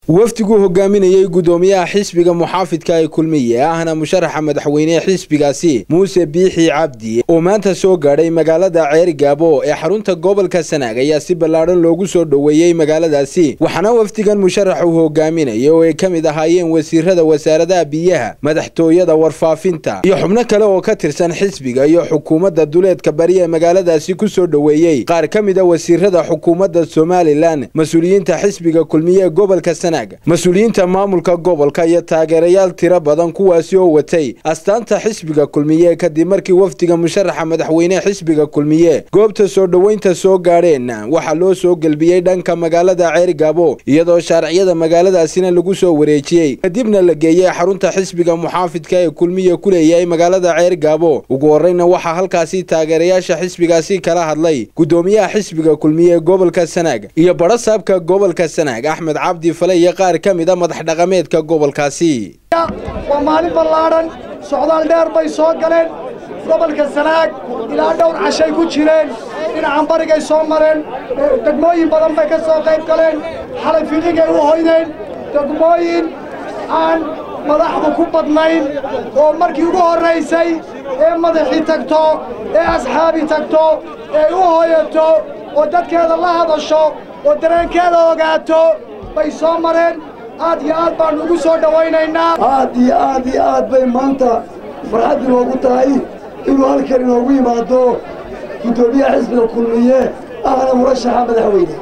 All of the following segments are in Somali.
wafdiguu hogaaminayey guddoomiyaha xisbiga muxaafidka ee kulmiye ahna musharaxa madaxweynehe xisbigaasi muuse biixi cabdi oo maanta soo gaadhay magaalada ceerigaabo ee xarunta gobolka sanaag ayaa si ballaadhan loogu soo dhoweeyey magaaladaasi waxaana wafdigan musharaxa uu hogaaminaya oo ay ka mid ahaayeen wasiirada wasaaradaha biyaha madaxtooyada warfaafinta iyo xubno kale oo ka tirsan xisbiga iyo xukuumadda duleedka bari ee magaaladaasi ku soo dhoweeyey qaar ka mid a wasiirada xukuumadda somalilan mas-uuliyiinta xisbiga kulmiye ee gobolka sanaag mas-uuliyiinta maamulka gobolka iyo taageerayaal tiro badan kuwaasi oo watay astaanta xisbiga kulmiye kadib markii wafdiga musharaxa madaxweynehe xisbiga kulmiye goobta soo dhoweynta soo gaadheen waxaa loo soo gelbiyey dhanka magaalada ceerigaabo iyadoo shaarciyada magaaladaasina lagu soo wareejiyey kadibna la geeyey xarunta xisbiga muxaafidka ee kulmiye ku leeyahay magaalada ceerigaabo ugu horreyna waxaa halkaasi taageerayaasha xisbigaasi kala hadlay guddoomiyaha xisbiga kulmiye ee gobolka sanaag iyo badhasaabka gobolka sanaag axmed cabdi fale iyo qaar ka mid a madax dhaqameedka gobolkaasi waa maalin ballaadhan socdaal dheer bay soo galeen gobolka sanaag ilaa dhowr cashay ku jireen dhinacan barigay soo mareen degmooyin badan bay ka soo qayb galeen xalay filigay u hoydeen degmooyin aan madaxdu ku badnayn oo markii ugu horraysay ee madaxii tagto ee asxaabi tagto ee u hoyato oo dadkeeda la hadasho oo dareenkeeda ogaato bay soo mareen aad iyo aad baannu ugu soo dhowaynaynaa aad iyo aad iyo aad bay maanta farxad inoogu tahay inuu halkan inoogu yimaado guddoomiyaha xisbiga kulmiye ahna murashaxa madaxweyne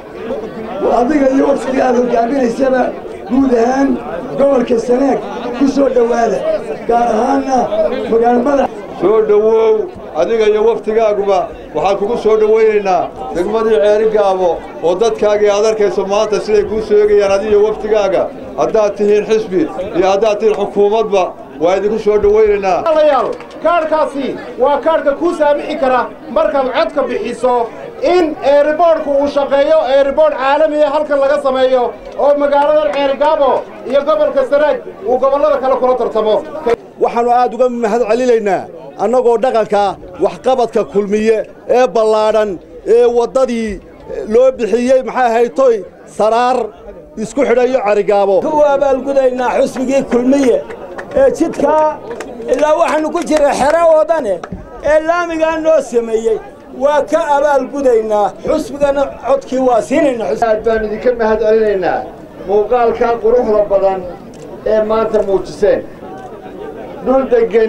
adiga iyo waftiga aad hogaaminaysaba guud ahaan gobolka sanaag ku soo dhowaada gaar ahaanna magaalo madax soo dhowow adiga iyo waftigaaguba waxaan kugu soo dhowaynaynaa degmadii ceerigaabo oo dadkaagii aad arkayso maanta siday kuu sheegayaan adiyo waftigaaga haddaad tihiin xisbi iyo haddaad tihiin xukuumadba waa idinku soo dhowaynaynaa yaal kaadhkaasi waa kaadhka kuu saamixi kara markaad codka bixiso in eeriboodhku uu shaqeeyo eeriboodh caalamiya halkan laga sameeyo oo magaaladan ceerigaabo iyo gobolka sanaag uu gobollada kale kula tartamo waxaannu aad uga mahad celinaynaa annagoo dhaqanka waxqabadka kulmiye ee ballaadhan ee waddadii loo bixiyey maxay ahaytoy saraar isku xidhayo carigaabo ku abaalgudaynaa xusbigii kulmiye ee jidkaa ilaa waxaannu ku jirra xere oo dhane ee laamigaa noo sameeyey waa ka abaalgudaynaa xusbigana codkii waa siinaynaa aad baan idinka mahad celinaynaa muuqaalkaa quruxda badan ee maanta muujiseen dhul deggen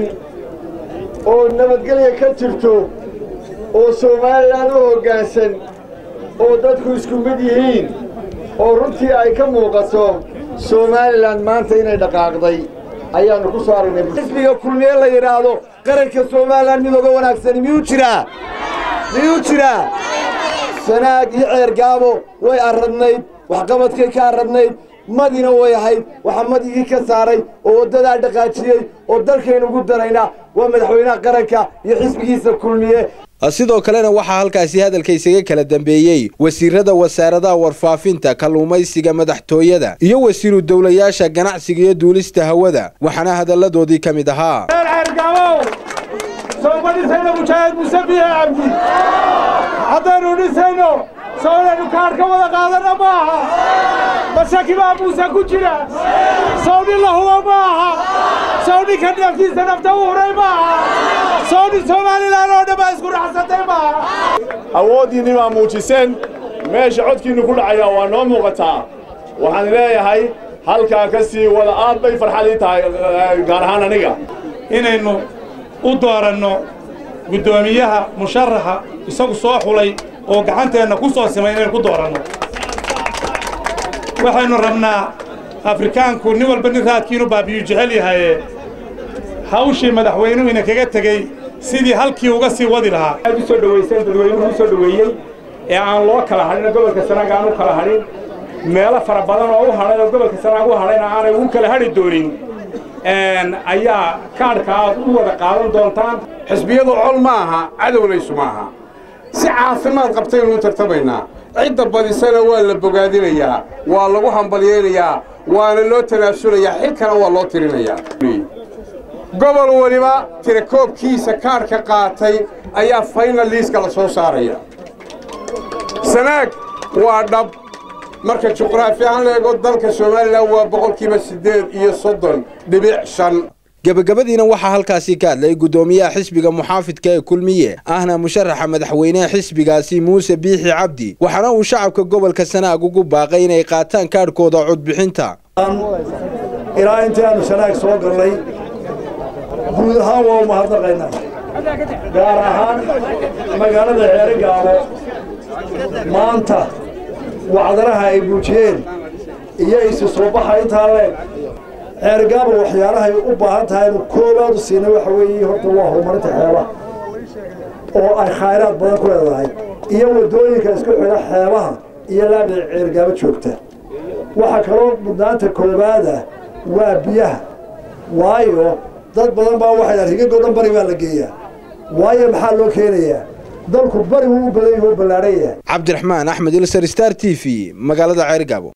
oo nabadgelya ka jirto oo somalilan u hoggaansan oo dadku isku mid yihiin oo runtii ay ka muuqato somalilan maanta inay dhaqaaqday ayaannu ku soo aragnay xisbiga kulmiye la yidhaahdo qaranka somalilan mid oga wanaagsani miyuu jiraa miyuu jiraa sanaag iyo ceergaabo way arradnayd waxqabadkay ka arradnayd madina way ahayd waxaa madigii ka saaray oo waddadaa dhaqaajiyey oo dalkaynu ugu daraynaa waa madaxweynaha qaranka iyo xisbigiisa kulmiye sidoo kalena waxaa halkaasi hadalka isaga kala dambeeyey wasiirada wasaaradaha warfaafinta kalluumaysiga madaxtooyada iyo wasiiru dowlayaasha ganacsiga iyo duulista hawada waxaana hadalladoodii ka mid ahaa haddaynu dhisayno soo inaynu kaadh ka wada qaadana ma aha mashaki baa muuse ku jira sow nin la hubo ma aha sow ninka naftiisa nafta u huray ma aha sow nin somalilan oo dhan baa isku raxsatay ma aha awooddiinni baa muujiseen meesha codkiinnu ku dhacayaa waa noo muuqataa waxaan leeyahay halkaa ka sii wada aad bay farxad ii tahay gaar ahaan aniga inaynu u dooranno guddoomiyaha musharaxa isagu soo xulay oo gacanteenna ku soo simay inaynu ku dooranno waxaynu rabnaa afrikaanku nin walba nin raadkiinu baabiyu jecel yahaye hawshii madaxweynuhu ina kaga tegey sidii halkii uga sii wadi lahaa aad u soo dhowayseen dadweynuhu u soo dhoweeyey ee aan loo kala hadhin gobolka sanaag aan u kala hadhin meelo fara badan oo u hadhay oo gobolka sanaag u hadhayna aanay ugu kala hadhi doonin ayaa kaadhka aad u wada qaadan doontaan xisbiyadu col ma aha cadowlaysu ma aha si caafimaad qabtaynu u tartamaynaa cidda badisana waa la bogaadinayaa waa lagu hambalyaynayaa waana loo tanaasulayaa xilkana waa loo tirinayaa gobol weliba tirakoobkiisa kaadhka qaatay ayaa faynal liiska la soo saaraya sanaag waa dhab marka juqraafi ahaan la eego dalka somalilan waa boqolkiiba siddeed iyo soddon dhibic shan gabagabadiina waxaa halkaasi ka hadlay guddoomiyaha xisbiga muxaafidka ee kulmiye ahna musharaxa madaxweyneha xisbigaasi muuse biixi cabdi waxaana uu shacabka gobolka sanaag ugu baaqay inay qaataan kaadhkooda codbixinta ilaa intii aanu sanaag soo gallay guud ahaan waa u mahadnaqaynaa gaar ahaan magaalada ceerigaabo maanta wacdaraha ay buujiyeen iyo isu soo baxa intaa leeg ceerigaabo waxyaalahay u baahan tahay inu koobaad u siina waxa weeye horta waa horumarinta xeebaha oo ay khayraad badan ku leedahay iyo waddooyinka isku xidha xeebaha iyo laabda ceerigaabo joogta waxaa kaloo mudnaanta koobaada waa biyaha waayo dad badan baa waxay dhahan rigagoo dhan bari baa la geeyaa waayo maxaa loo keenayaa dalku bari wuu u badan yahay oo ballaadhan yahay cabdiraxmaan axmed ilsar star t v magaalada ceerigaabo